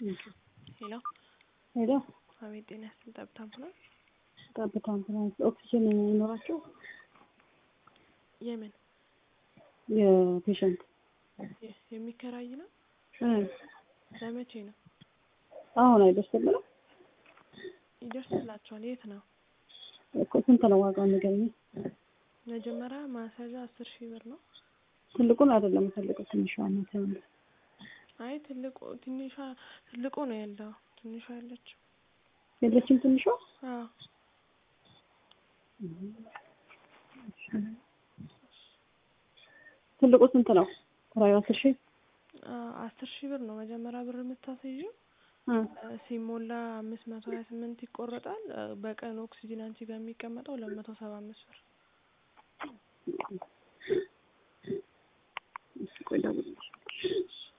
ሄሎ ሄሎ አቤት ጤና ይስጥልኝ ጠብታ አምቡላንስ ጠብታ አምቡላንስ ኦክሲጅን ይኖራቸው የምን የፔሸንት የ- የሚከራይ ነው እ ለመቼ ነው አሁን አይደርስልንም ይደርስላቸዋል የት ነው እኮ ስንት ነው ዋጋው ንገረኝ መጀመሪያ ማሳዣ አስር ሺህ ብር ነው ትልቁን አይደለም የምፈልገው ትንሿ ናት ያለው አይ ትልቁ ትንሿ ትልቁ ነው ያለው ትንሿ ያለችው የለችም ትንሿ አዎ ትልቁ ስንት ነው ኪራዩ አስር ሺህ አ- አስር ሺህ ብር ነው መጀመሪያ ብር የምታስይዥው እ እ ሲሞላ አምስት መቶ ሀያ ስምንት ይቆረጣል እ በቀን ኦክሲጅን አንቺ ጋር የሚቀመጠው ሁለት መቶ ሰባ አምስት ብር ቆይ እደውልልሻለሁ